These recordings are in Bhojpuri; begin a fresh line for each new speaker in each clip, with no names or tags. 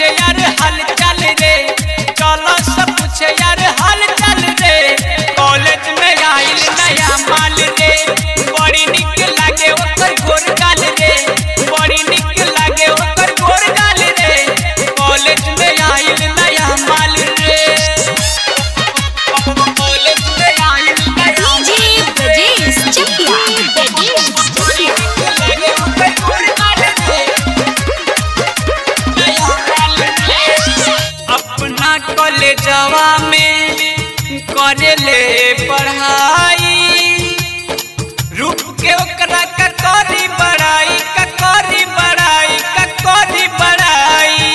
पूछे यार हाल चाल रे चलो सब पूछे यार हाल चाल रे कॉलेज में आइल नया माल रे बड़ी निक लागे ओकर गोर गाल रे बड़ी निक लागे ओकर गोर गाल रे कॉलेज में आइल नया माल रे कॉलेज में आइल नया
डीजे ब्रजेश चकिया
बड़ी निक लागे ओकर गोर गाल रे नया माल रे अपना कॉलेजवा में करेले पढ़ाई रुक के ओकरा का करी बड़ाई का करी बड़ाई का करी बड़ाई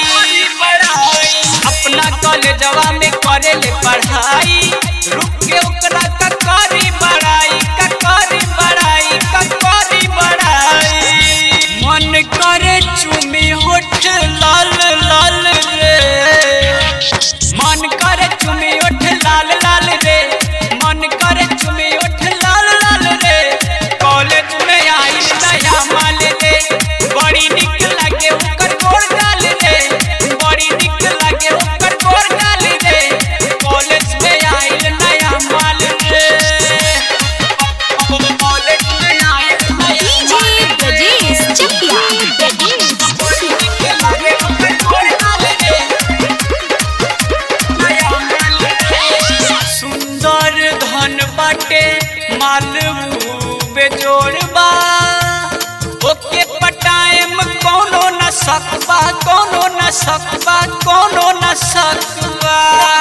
अपना कॉलेजवा में करेले पढ़ाई रुक के ओकरा का करी बड़ाई का करी बड़ाई का करी बड़ाई मन करे चुमी होठ लाल लाल रे मन करे चुमी ओठ लाल लाल रे मन करे चुमी ओठ लाल लाल रे कॉलेज में आई नया माल रे बड़ी निक लागे ओकर गोर गाल रे बड़ी निक लागे ओकर गोर गाल रे कॉलेज में आई नया माल रे कॉलेज में आई नया
डीजे ब्रजेश चकिया
बड़ी निक लागे ओकर गोर गाल रे सुंदर धन बाटे मालू बेजोड़बा ओके पटाएम कोनो न सकबा कोनो न सकबा कोनो न सकबा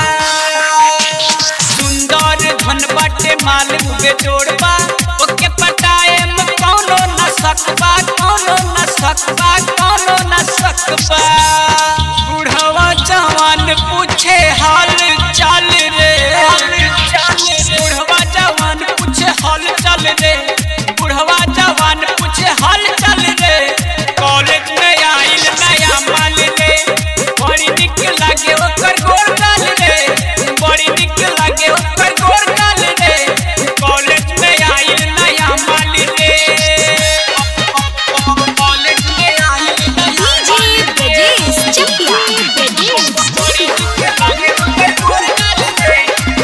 सुंदर धन बाटे मालू बेजोड़बा ओके पटाएम कोनो न सकबा कोनो न सकबा कोनो न सकबा बुढ़वा जवान पूछे हाल चाल रे बुढ़वा जवान पूछे हाल चाल रे बुढ़वा जवान पूछे हाल चाल रे कॉलेज में आइल नया माल रे बड़ी निक लागे ओकर गोर गाल रे बड़ी निक लागे ओकर गोर गाल रे कॉलेज में आइल नया माल रे कॉलेज में आइल नया
डीजे ब्रजेश चकिया
बड़ी निक लागे ओकर गोर गाल रे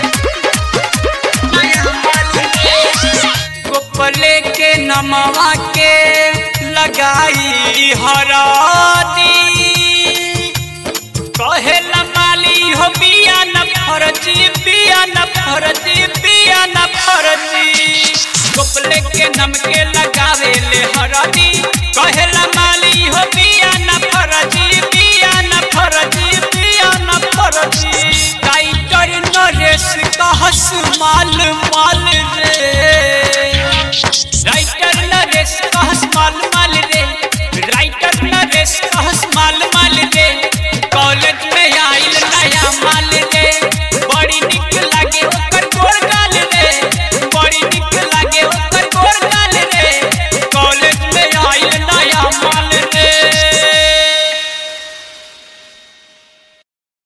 नया माल रे गोपले के नमवा के लगाई हरादी कहे माली हो बिया न फरजी बिया न फरजी बिया न फरजी गोपले के नम के लगावे ले हरदी कहे माली हो बिया न फरजी बिया न फरजी बिया न फरजी टाइटर नरेश कहस माल माल रे राइटर नरेश कहस माल माल रे राइटर नरेश कहस माल